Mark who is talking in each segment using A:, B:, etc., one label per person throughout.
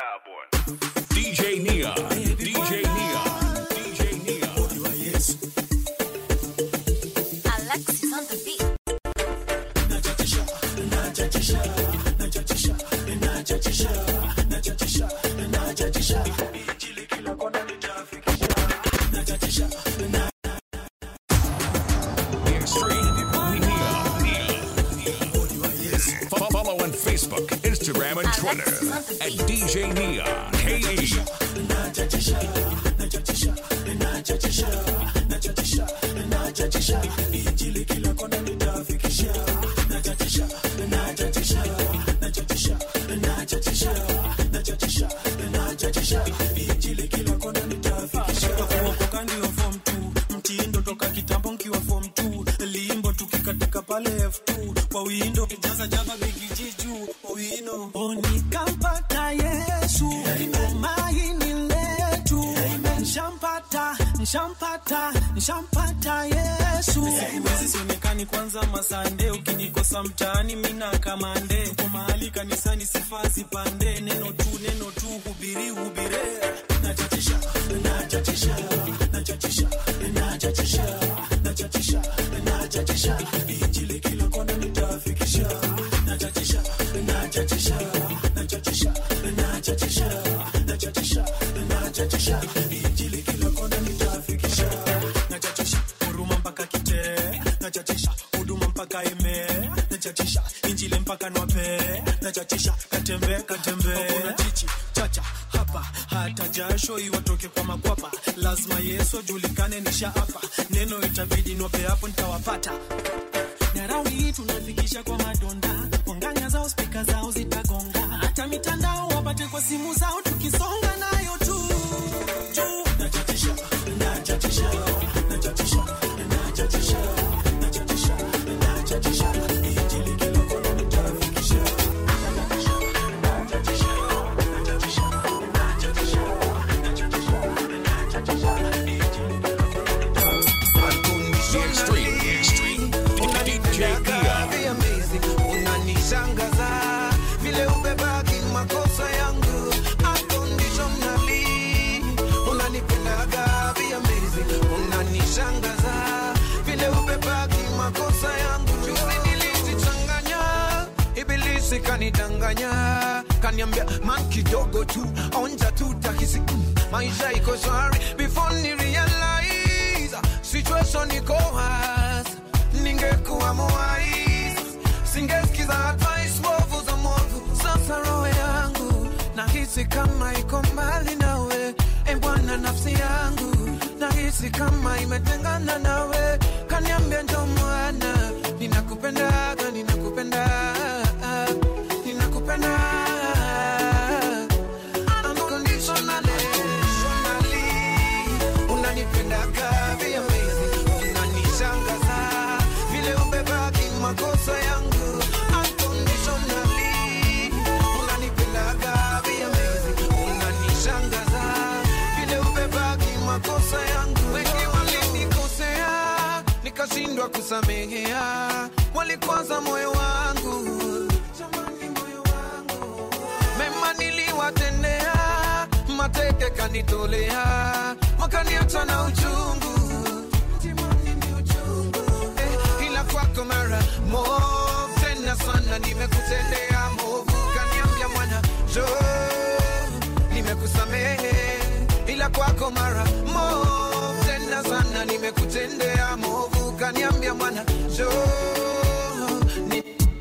A: DJ Nia. DJ Nia. DJ Nia.
B: Alexis on the beat.
A: Extreme Nia. Fo- Follow on Facebook, Instagram, and Twitter at DJ Nia. KE.
C: kuokoka ndio form 2 mtindo toka kitambo nkiwa form 2 limbo tukikatika pale f2 kwa windo jaza jaba bigiji juu owino onikampata yesu tumaini letu nshampata nshampata nshampata yesu siwezi sionekani kwanza masande ukinikosa mtaani mina kamande uko mahali kanisani sifaa sipande neno tu neno tu hubiri hubire nachachisha nachachisha nachachisha nachachisha nachachisha nachachisha injili kila kona nitafikisha nachachisha nachachisha nachachisha nachachisha nachachisha nachachisha injili kila kona nitafikisha nachachisha huruma mpaka kitee nachachisha huduma mpaka ime nachachisha injili mpaka nwape nachachisha katembe katembe Hakuna chichi chacha hapa hata jasho iwatoke kwa makwapa lazima yesu ajulikane nisha hapa neno itabidi nwape hapo nitawapata na raundi hii tunafikisha kwa madonda wanganya zao spika zao zitagonga hata mitandao wapate kwa simu zao tukisonga nayo tu juu nachachisha nachachisha nachachisha nachachisha nachachisha nachachisha injili kila kona nitafikisha
A: The Extreme. Extreme. DJ Nia.
D: Be amazing. unanishangaza vile ubebaki makosa yangu unconditionally unanipendaga Be amazing. unanishangaza vile ubebaki makosa yangu juzi nilizichanganya ibilisi kanidanganya kaniambia man kidogo tu onja tu takisi mm, maisha iko shwari before ni realize situation iko hasi ningekuwa mwais singesikiza advice mbovu za mwovu sasa roho yangu nahisi kama iko mbali nawe e bwana nafsi yangu nahisi kama imetengana nawe kaniambia njo mwana ninakupendaga ninakupenda ninakupenda Unconditionally, unanipendaga be amazing unanishangaza vile ubebaki makosa yangu Unconditionally, unanipendaga be amazing unanishangaza vile ubebaki makosa yangu wengi walinikosea nikashindwa kusamehea walikwaza moyo wangu Jamani, moyo wangu mema niliwatendea, mateke kanitolea, wakaniacha na uchungu Timoni ni uchungu. Eh, ila kwako mara moja tena sana nimekutendea movu, kaniambia mwana jo, nimekusamehe, ila kwako mara moja tena sana nimekutendea movu, kaniambia mwana jo, ni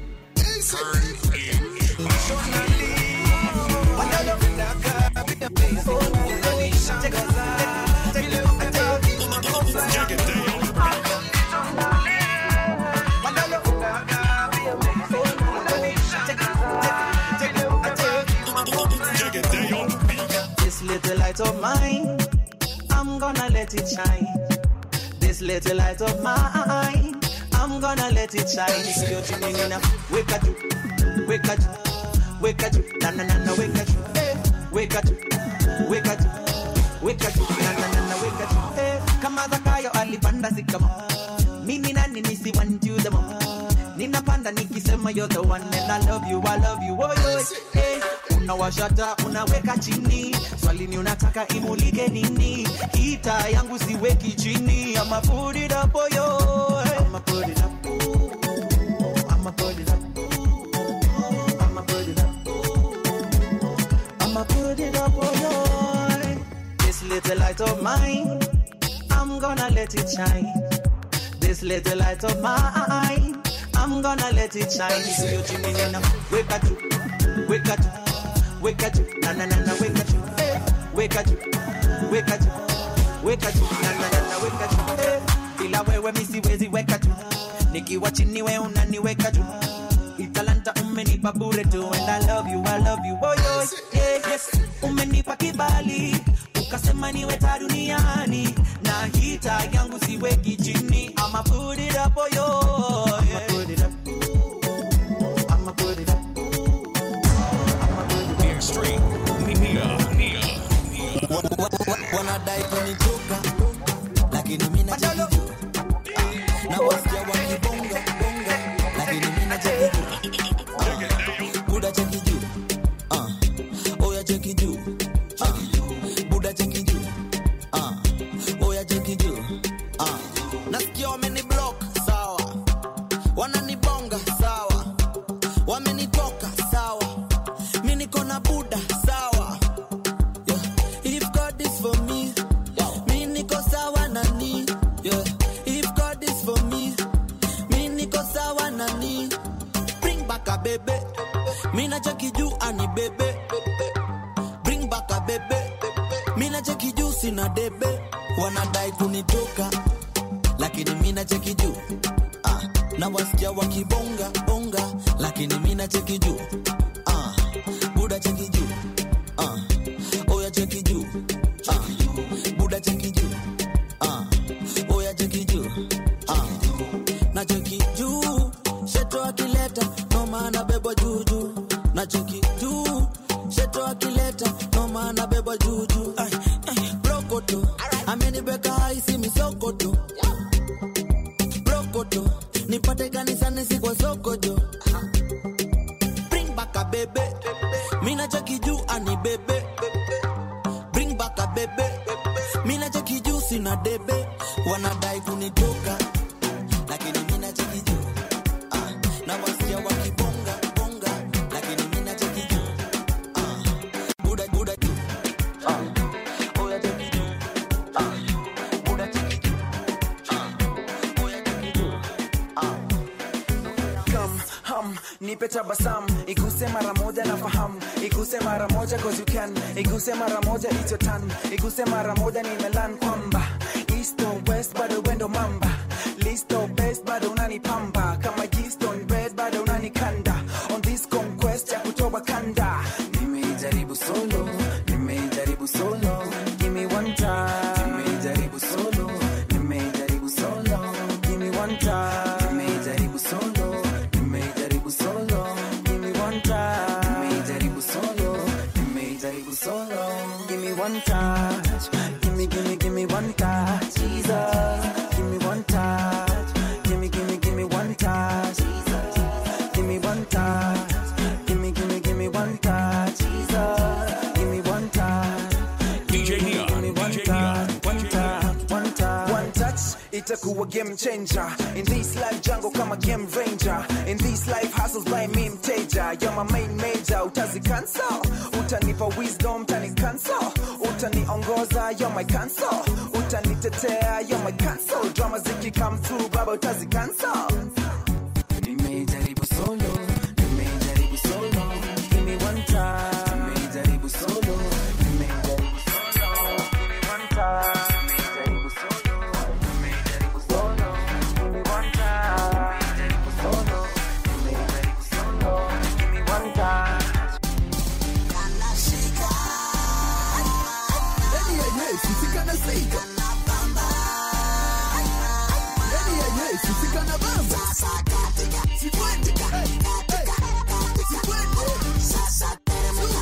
E: This little light of mine, I'm gonna let it shine. This little light of mine, I'm gonna let it shine. Sio chini nina weka juu, weka juu, weka juu, na na na na weka juu, eh, weka juu, weka juu, weka juu, na na na na weka juu, eh. Kama Zakayo alipanda sikama, mimi nani nisi want you the more. Ninapanda nikisema you're the one and I love you, I love you, oh yo, eh. unawashata unaweka chini swali ni unataka imulike nini hita yangu siweki chini ama put it up oh yo ama put it up ooh. ama put it up ooh. ama put it up ooh. ama put it up oh yo this little light of mine I'm gonna let it shine this little light of mine I'm gonna let it shine sio chini nina weka tu weka tu weka tu na na na na weka tu eh, weka tu weka tu weka tu na na na na weka tu eh, bila wewe mimi siwezi weka tu nikiwa chini wewe unaniweka tu italanta umenipa bure tu and I love you I love you oh yo yeah, yes umenipa kibali ukasema niwe ta duniani na hita yangu siweki chini I'ma put it up oh yo I'ma put it up I'ma put it up
A: The extreme. Nia. Nia.
F: wanadai kunitoka lakini mimi najaribu na wasikia wakibonga bonga lakini mimi najaribu buda cheki juu Ah. oya cheki juu Ah. buda cheki juu Ah. oya cheki juu Ah. nasikia wameni block sawa wananibonga sawa wamenitoka sawa mi niko na buda sawa yeah. If God is for me, mi niko sawa na ni. Yeah. If God is for me, mi niko sawa na ni. Bring back a baby, mi na cheki juu ani bebe. Bring back a baby, mi na cheki juu sina debe. Wanadai kunitoka, lakini mi na cheki juu. Ah, na wasikia wakibonga bonga, lakini mi na cheki juu. Ah, buda cheki juu. Ah, oya cheki juu ah, buda cheki juu ah, oya cheki juu ah, na cheki juu sheto akileta no maana bebwa juju na cheki juu sheto akileta no maana bebwa juju Ay, ay, blokoto amenibeka haisi misokoto blokoto nipate kanisani si kwa sokojo bring back a bebe mina cheki juu ani bebe bring back a bebe mina cheki juu sina debe wanadai kunitoka lakini mina cheki juu ah, na wasikia wakibonga bonga lakini mina cheki juu ah, buda buda juu ah, oya cheki juu ah, buda cheki juu ah, oya cheki juu ah.
G: come hum nipe tabasam iguse mara moja na fahamu iguse mara moja cause you can iguse mara moja it's your turn iguse mara moja nimelan kwamba east or west bado wendo mamba list or best bado unanipamba kama yeast on bread bado unanikanda on this conquest ya kutoba kanda nimeijaribu solo nimeijaribu solo give me one time nimeijaribu solo nimeijaribu solo give me one time nimeijaribu solo nimeijaribu solo give me one time nimeijaribu solo nimeijaribu solo give me one touch give me give me give me one touch Jesus give me one touch give me give me give me one touch Jesus give me one touch give me give me give me one touch Jesus give me one touch
A: DJ Nia.
G: Give me one
A: DJ
G: touch,
A: Nia.
G: one touch, one touch. One touch, itakuwa game changer. In this life jungle kama game ranger. In this life hustles by me mteja. You're my main major, utazi cancel. Utanipa wisdom, utani cancel. Utaniongoza, you're my cancel. Utanitetea, you're my cancel. Drama ziki come through, baba utazi cancel. Nimejaribu solo, nimejaribu solo. Give me one time. Nimejaribu solo, nimejaribu solo. Give me one time. Nimejaribu solo, nimejaribu solo. Give me one time. Nimejaribu solo, nimejaribu solo. Give me one time.
H: Sasa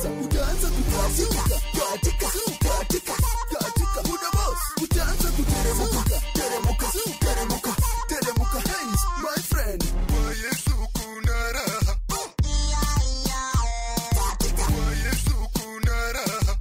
H: sasa utaanza kuteremka katika katika katika buda boss utaanza kuteremka teremka teremka teremka hands my friend kwa Yesu kuna raha kwa Yesu kuna raha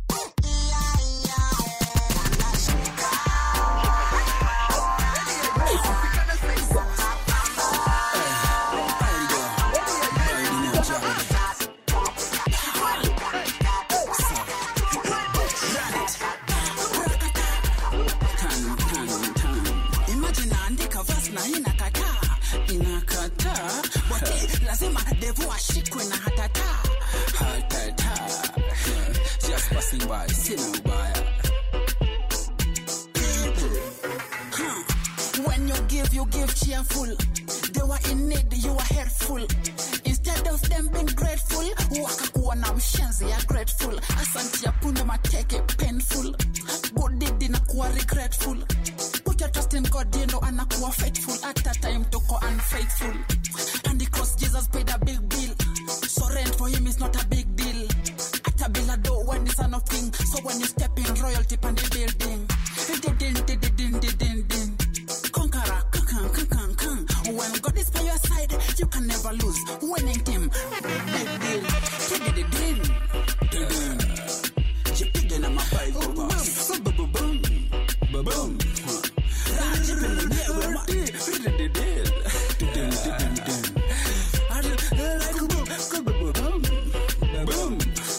I: Imagine naandika verse na inakataa inakataa but lazima devu ashikwe na hatata hatata just passing by sina ubaya Huh. When you give, you give cheerful. They were in need, you were helpful. Instead of them being grateful, wakakuwa na mshenzi ya grateful. Asante ya punde mateke painful. Good deed inakuwa regretful. Put your trust in God, yendo anakuwa faithful. At a time toko unfaithful. And the cross Jesus paid a big bill. So rent for him is not a big deal. At a bill a door when the son of king. So when you step in royalty pan the building. Din din din din din din din din. Conqueror, kan kan kan kan. When God is by your side, you can never lose. Winning team, big deal. Din din din din din. Jipige na mabaiko boss. Boom boom boom boom. Rajipe mwenyewe ma. Din din din din din din din. Boom.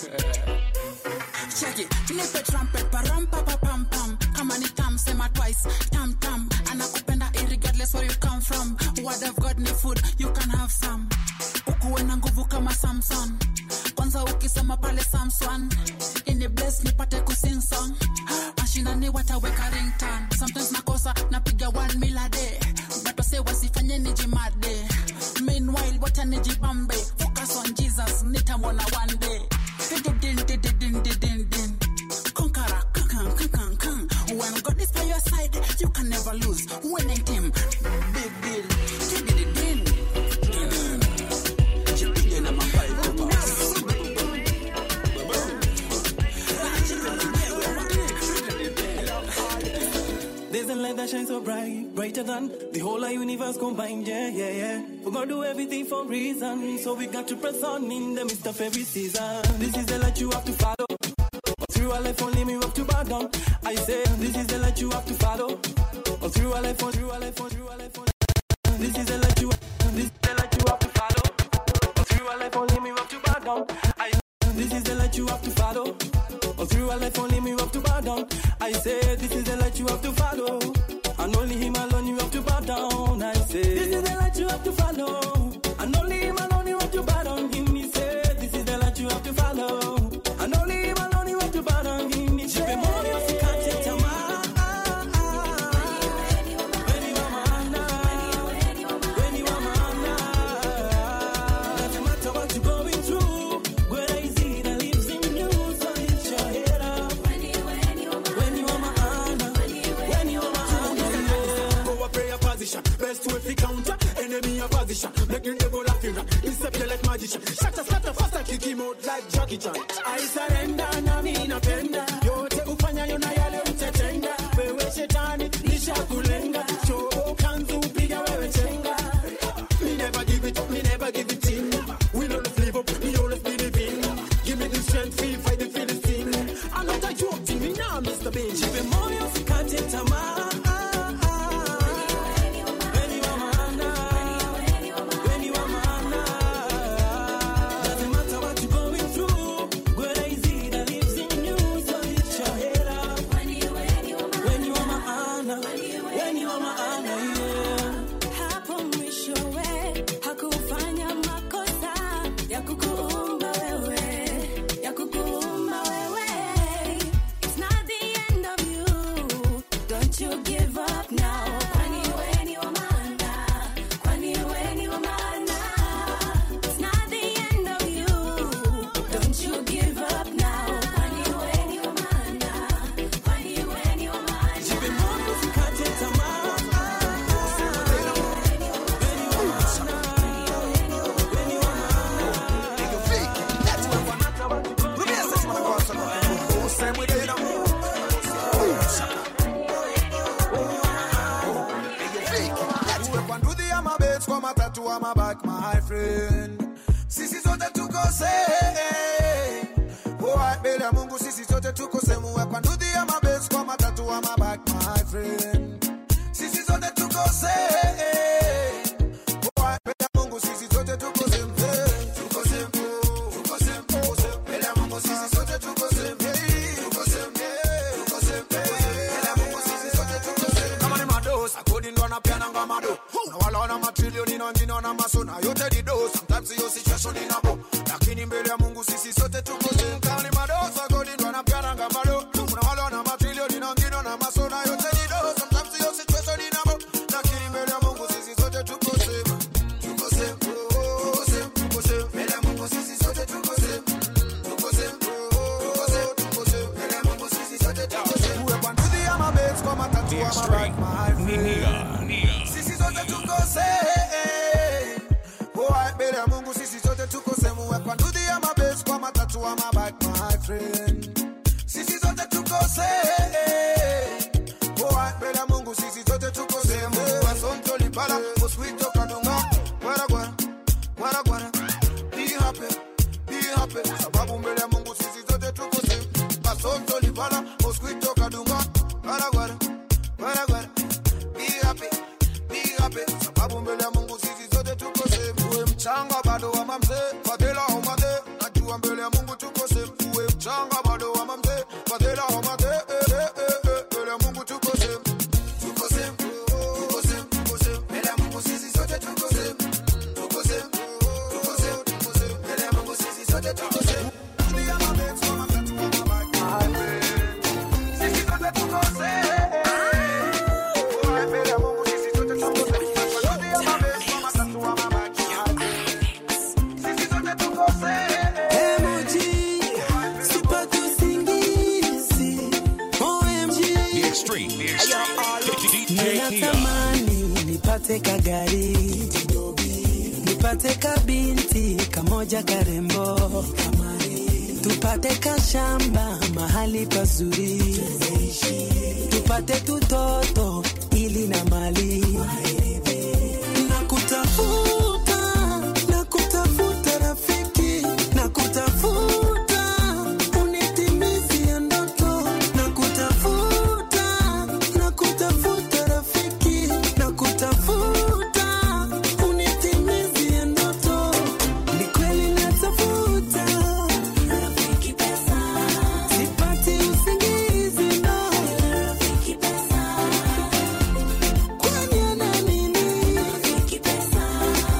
I: Check it. Nipe trumpet param pa pa pam pam. Kama ni tam sema twice. Tam tam. Anakupenda irregardless where you come from. Word of God ni food, you can have some. Ukuwe na nguvu kama Samson. Kwanza ukisoma pale Samson. Ini bless nipate kusing song. Mashindani wataweka ringtone. Sometimes nakosa napiga one mil a day. But wase wasifanye nijimade. Meanwhile wacha nijibambe. Focus on Jesus, nitamwona one day. Din din din din din din din din. Conqueror, kan kan kan kan kan. When God is by your side, you can never lose. Winning team, big deal. Din din din din din. Jipige na mabaiko boss.
C: There's a light that shines so bright, brighter than the whole of universe combined. Yeah, yeah, yeah. We're gonna do everything for reason, so we got to press on in the midst of every season. This is the light you have to follow. Through our life, only me have to bow down. I say, this is the light you have to follow. All through our life, all through our life, all through our life. all- This is the light you, this is the light you have to follow. All through our life, only me have to bow down. I, this is the light you have to follow. All through our life, only me have to bow down. I say, this is the light you have to follow. And only him alone you have to bow down. I say, this is the light you have to follow. And only him alone you have to bow down. Him, he say, this is the light you have to follow. And only him alone you have to bow down. Him, he say, Jipe moyo usikate tamaa. Weni wa maana. Weni wa maana. Doesn't matter what you're going through. Greater is he that lives in you. So lift your head up. Weni wa maana. Weni wa maana.
J: Go a prayer position, best way fi counter enemy a position. Making the goal laughing, disappear like magician. Shatter, scatter, faster, kick him out like Jackie Chan. I surrender na mimi napenda yote ufanyayo na yale utatenda. Wewe shetani nishakulenga, choo kanzu piga wewe chenga. Me never give it up, me never give it in. We know the live up, we always believe in. Give me the strength, feel fight the Philistine. I'm not a joke, thing, me now, Mr. Bean.
C: Jipe moyo usikate tamaa. Weni wa maana. Weni wa maana. Doesn't matter what you're going through. Greater is he that lives in you. So lift your head up. Weni wa maana. Weni wa maana, yeah.
K: Hapo mwishowe hakufanya makosa ya kukuumba wewe, ya kukuumba wewe. It's not the end of you.
D: matatu wa mabak my friend sisi zote tuko same Boy, mbele ya mungu sisi zote tuko sehemu hapa ndudhi ya mabes kwa matatu wa mabak my friend sisi zote tuko same Boy, mbele ya mungu sisi zote tuko same tuko same tuko same tuko same mbele ya mungu sisi zote tuko same tuko same tuko same mbele ya mungu sisi zote tuko same kama ni mados akodi ndo anapeana ngama do na wala wana matrilioni na wengine wana masona yote ni do sometimes hiyo situation inabo lakini mbele ya mungu sisi sote tuko same kama ni mados akodi ndo anapeana ngama do na wala wana matrilioni na wengine wana masona yote ni do sometimes hiyo situation inabo lakini mbele ya mungu sisi sote tuko same tuko same tuko same tuko same mbele ya mungu sisi sote tuko same tuko same tuko same tuko same mbele ya mungu sisi sote tuko same uwe kwa ndudhi ya mabes kwa matatu
A: The
D: wa
A: Extreme.
D: mabak my
A: Nia. Nia.
D: sisi zote tuko same Boy, mbele ya mungu sisi zote tuko same uwe kwa ndudhi ya mabes kwa matatu wa mabak my friend sisi zote tuko same Boy, mbele ya mungu sisi zote tuko same wasonto libala mosquito kadunga gwara gwara gwara gwara be happy be happy sababu mbele ya mungu sisi zote tuko same wasonto libala mosquito kadunga gwara gwara gwara gwara be happy be happy sababu mbele ya mungu sisi zote tuko same uwe mchanga bado wa mamze fadhila homade najua mbele ya mungu tuko same uwe mchanga bado wa mamze fadhila homade eh, eh, eh, eh, mbele ya mungu tuko same tuko same tuko same tuko same mbele ya mungu sisi zote tuko same tuko same tuko same tuko same mbele ya mungu sisi zote tuko same Dunia mapenzi wa matatu wa mabaki. Sisi zote tuko same. Boy, mbele ya Mungu sisi zote tuko same. Dunia mapenzi wa matatu wa mabaki. Sisi zote tuko same.
C: Emoji, sipati usingizi. OMG.
A: The Extreme. The Extreme. DJ Nia.
C: Ninatamani nipate kagari nipate kabinti kamoja karembo tupate kashamba mahali pazuri tupate tutoto ili na mali na kutafuta na kutafuta rafiki na kutafuta unitimizia ndoto na kutafuta na kutafuta rafiki na kutafuta unitimizia ndoto ni kweli natafuta rafiki pesa sipati usingizi no rafiki pesa kwani ana nini rafiki pesa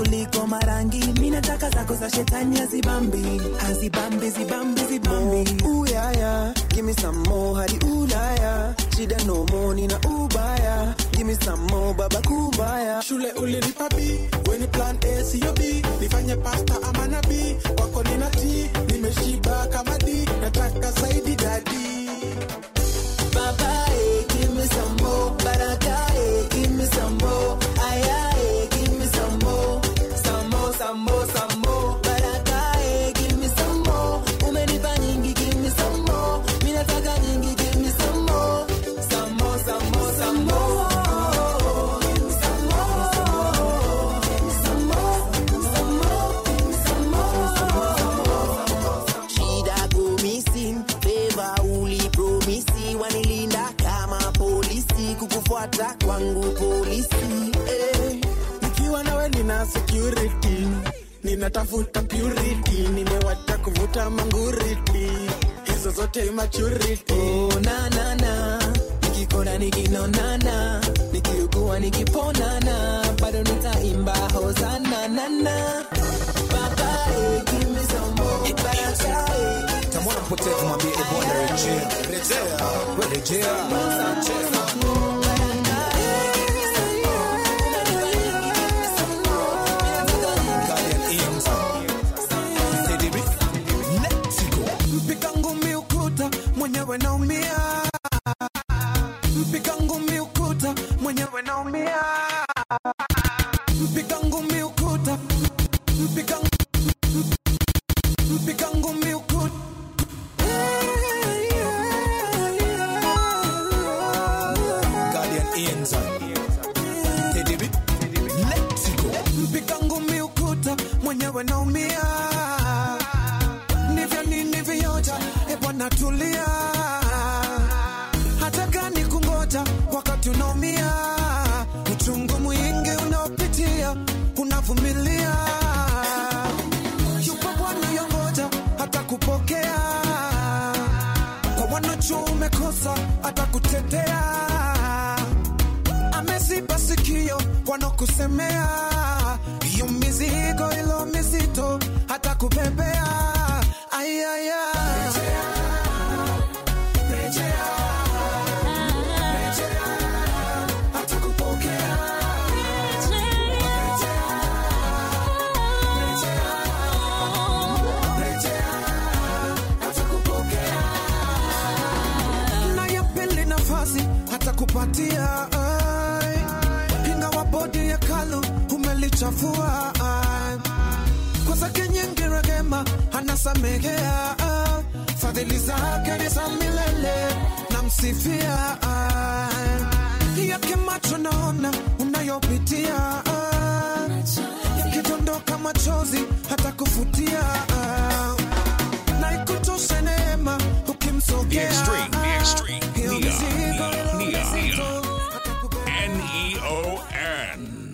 G: kuliko marangi mi nataka zako za shetani hazibambi hazibambi zibambi zibambi
L: Uyaya, give me some more hadi Ulaya. Shida no more nina ubaya. Give me some more baba kubaya.
J: shule ulinipa B, weni plan A siyo B, nifanye pasta ama nabii, kwako nina T, nimeshiba kama D, nataka zaidi dadi.
G: Baba, eh, give me some more. Baraka, eh, give me some more. Aya, eh, give me some more. Some more, some more, some more. Baraka, eh, give me some more. Umenipa nyingi, give me some more. Mi nataka nyingi, give me some more. Some more, some more, some more. Give me some more. Give me some more. Some more. Give me some more. Shida go missing, favor uli promisi, wanilinda kama polisi, kukufuata kwangu polisi. Eh.
J: Nikiwa nawe nina security, ninatafuta purity, nimewacha kuvuta manguriti, hizo zote maturity.
G: Oh, na na na, nikikona nikinonana, nikiugua nikiponana, bado nitaimba hosana na na. Baba, eh, give me some more. Baraka, eh,
M: tamwona mpotevu mwambie e bwana rejea rejea we rejea
J: Mpiga ngumi ukuta mwenyewe naumia, mpiga ngumi ukuta mwenyewe naumia, mpiga ngumi ukuta, mpiga mpiga ngumi ukuta.
M: Guardian Inza Teddy B Let's go
J: mpiga ngumi ukuta mwenyewe naumia, ndivyo nilivyoja. E bwana tulia, hata gani kungoja wakati unaumia, uchungu mwingi unaopitia unavumilia, yupo Bwana yongoja hata kupokea kwa wanacho umekosa hata kutetea ameziba sikio wanakusemea hiyo mizigo ilo mizito hata kubebea ayaya na ya pili nafasi hata kupatia ai. ingawa bodi ya kalu umelichafua ai. kwa zake nyingi rehema anasamehea ai. fadhili zake ni za milele namsifia ai. yake macho naona unayopitia ai. yakidondoka machozi hata kufutia ai. na ikutoshe neema
A: The
J: ukimsogea
A: extreme, the extreme.
J: Hiyo
A: Nia,
J: mizigo
A: Nia,
J: ilo
A: Nia,
J: mizito
A: Nia. N E O N.